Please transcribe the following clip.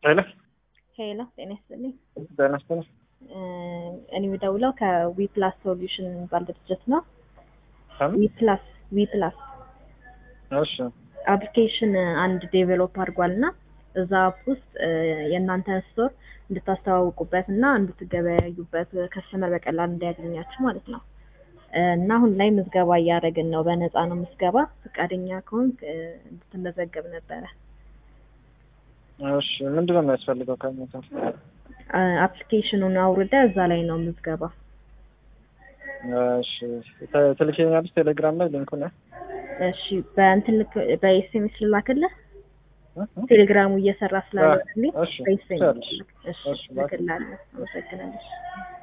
ሄሎ ሄሎ ጤና ይስጥልኝ። ጤና ይስጥልኝ። እኔ የምደውለው ከዊፕላስ ሶሉሽን የሚባል ድርጅት ነው። ከምን? ዊፕላስ ዊፕላስ እሺ አፕሊኬሽን አንድ ዴቨሎፕ አድርጓል እና እዛ አፕ ውስጥ የእናንተን ስቶር እንድታስተዋውቁበት እና እንድትገበያዩበት ከስተመር በቀላል እንዲያገኛችሁ ማለት ነው። እና አሁን ላይ ምዝገባ እያደረግን ነው። በነፃ ነው ምዝገባ። ፈቃደኛ ከሆንክ እንድትመዘገብ ነበረ። እሺ ምንድን ነው የሚያስፈልገው ከእናንተ? አፕሊኬሽኑን አውርደ እዛ ላይ ነው ምዝገባ። እሺ ተ- ትልኪልኛለሽ ቴሌግራም ላይ ሊንኩን? እሺ በእንትን ልክ በኤስኤምኤስ ልላክልህ። እ? እ? ቴሌግራሙ እየሰራ ስላለ እሺ በኤስኤምኤስ ትችያለሽ። እሺ እሺ፣ ላክ። ልክላለሁ። አመሰግናለሁ።